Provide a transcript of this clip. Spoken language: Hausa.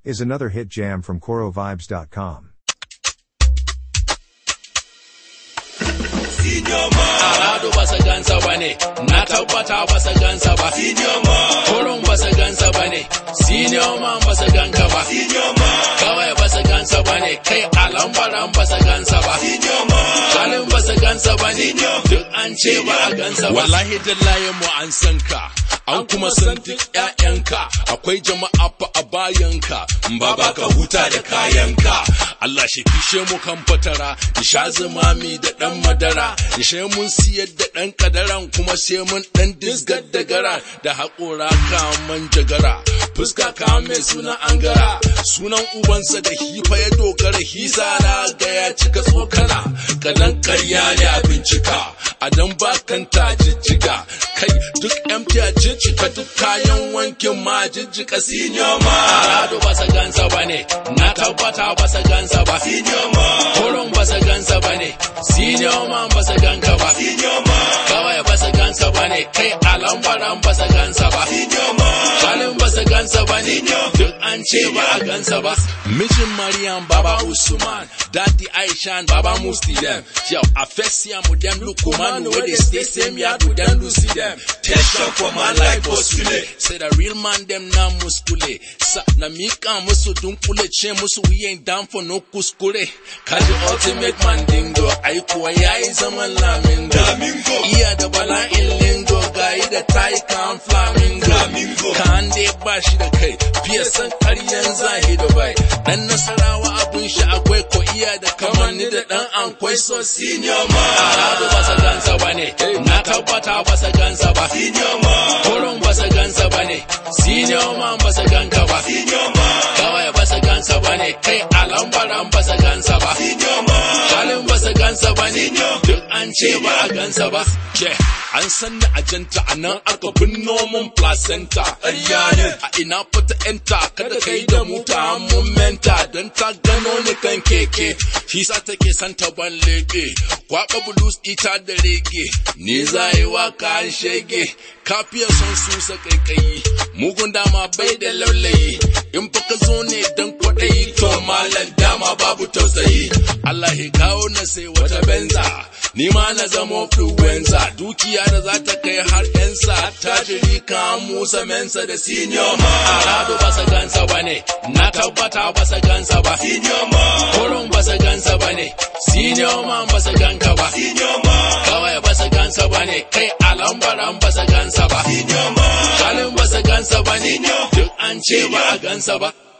is another hit jam from KoroVibes.com. Arado ba su gansa ba ne, na tabbata ba su gansa ba. Kurun ba su gansa ba ne, senior man ba su ganka ba. Kawai ba su gansa ba ne, kai alambaran ba su gansa ba. Halin ba su gansa ba ne, duk an ce ba a gansa ba. Wallahi dallaye mu an san ka. An kuma san duk ‘ya'yanka, akwai jama'a fa a bayanka, ba ba ka huta da kayanka. Allah shi fishe mu kan fatara, sha zumami da ɗan madara, ishe mun siyar da ɗan kadaran kuma sai mun ɗan disgar da gara da haƙora kaman jagara. Fuska ka mai sunan angara, sunan ubansa da hifa ya dogara hisa na ga ya cika tsokana, kadan karya ne a bincika, a dan bakanta jijjiga, kai duk yan fiya jijjiga duk kayan wankin ma jijjiga senior ma. Arado ba sa gansa ba ne, na tabbata ba sa gansa ba. Senior ma. Kurun ba sa gansa ba ne, senior man ba sa ganka ba. Kawai ba sa gansa ba ne, kai alambaran ba sa gansa ba. Halin ba sa gansa ba ne, duk an ce ba a gansa ba. Mijin Maryam Baba Usman, Daddy Aishan Baba Musti dem. Yo, a fesia mu dem lukumanu where they stay same yard with them Lucy them. Tension for my life postule. Say the real man them na muskule. Sa na mika musu dunkule ce musu we ain't down for no kuskure. Kaji ultimate man dingo, ai kuwa yayi zaman lamingo. Iya da bala'in lingo, gayi da tayi kan flamingo. Kan dai ba shi da kai, fiye san ƙaryan zahido bai. Dan nasarawa abun shi akwai ko iya da kamanni da dan ankwai so senior ma. Arado ba sa gansa ba ne, na tabbata ba sa gansa ba. Senior ma. Kurun ba sa gansa ba ne, senior man ba sa ganka ba. Senior ma. Kawai ba sa gansa ba ne, kai alambaran ba sa gansa ba. Senior ma. Halin ba sa gansa ba ne, duk an ce ba a gansa ba. Ke, an san da ajanta a nan aka binno mun placenta. Ƙarya ne. A ina fata enta, kada kai da muta mun menta don ta gano ni kan keke. Shi sa take san ta ban leke. Kwaɓa blues ita da rege. Ni za yi waka an shege. Kafiya son susa kaikayi. Mugun dama bai da laulayi. In fa ka zo ne don kwaɗayi. To malam dama babu tausayi. Allah ya kawo na sai wata benza. Ni ma na zama fluenza. Dukiya da za ta kai har yansa. Tajiri kan Musa Mensa da senior ma. Arado ba sa gansa ba ne. Na tabbata ba sa gansa ba. Senior ma. Kurun ba sa gansa ba ne. Senior man ba sa ganka ba. Senior ma. Kawai ba sa gansa ba ne. Kai alambaran ba sa gansa ba. Senior ma. Halin ba sa gansa ba ne. Duk an ce ba a gansa ba.